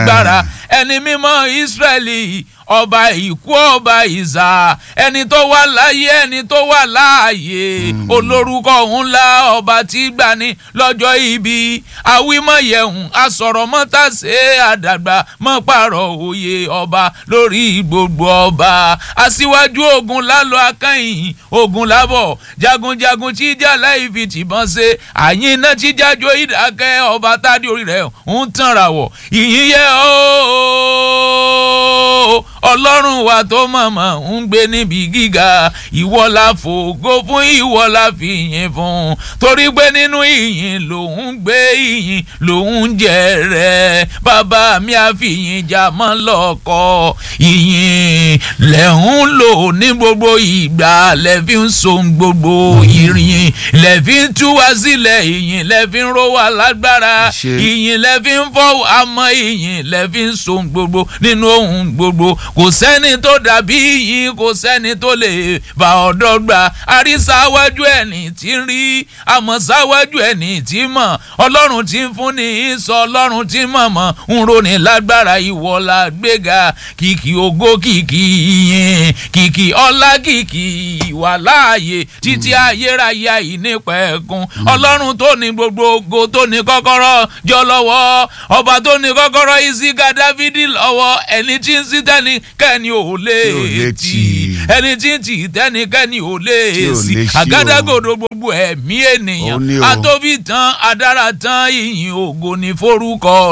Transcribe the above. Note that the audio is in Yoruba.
lágbára ẹni mímọ́ Ísírẹ́lì ọba ìkú ọba ìzà ẹni tó wà láyé ẹni tó wà láàyè olórúkọ ńlá ọba tí gbani lọ́jọ́ ibi àwímọ̀yẹ̀hùn asọ̀rọ̀mọ́tàṣe àdàgbà mọ́ pààrọ̀ òye ọba lórí gbogbo ọba aṣíwájú ogun lálọ́ akẹ́yìn ogun lábọ̀ jagunjagun tí ìjà láì fi tìbọn ṣe àyín iná tí jájọ ìdákẹ́ ọba tádé orí rẹ̀ ń tàn ràwọ̀ ìyìn yẹ ooo ọlọ́run wa tó mọ̀mọ́ ń gbé níbi gíga ìwọ la fògo fún ìwọ la fi yìn fún torí pé nínú ìyìn lòun gbé ìyìn lòun jẹ rẹ bàbá mi àfihàn jà mọ́ lọ́kọ́ ìyìn lẹ́hún lò ní gbogbo ìgbà lẹ́fí ń so gbogbo ìrìn lẹ́fí ń tú wá sílẹ̀ ìyìn lẹ́fí ń ró wá lágbára ìyìn lẹ́fí ń fọ́ àmọ́ ìyìn lẹ́fí ń so gbogbo nínú ohun gbogbo kò sẹ́ni tó dàbí yín kò sẹ́ni tó lè bá ọ̀dọ́ gbà àrísáwájú ẹni tí ń rí àmọ́ sáwájú ẹni tí mọ̀ ọlọ́run tí ń fún ní ìsọ ọlọ́run tí mọ̀ mọ̀ ń ronì lágbára ìwọ la gbéga kìkì ògo kìkì yìn kìkì ọlá kìkì ìwà láàyè títí ayérayé àìnípẹ̀kun ọlọ́run tó ní gbogbo ògo tó ní kọ́kọ́rọ́ jọ lọ́wọ́ ọba tó ní kọ́kọ́rọ́ ìsìká dávidi lọ́wọ́ ẹni tí ń sí tẹ́ni kẹ́ni ò lè tì ẹni tí ń tì tẹ́ni kẹ́ni ò lè sí àgádágodo gbogbo ẹ̀mí ènìyàn àtóbi tán adára tán ìyìn ògo ní forúkọ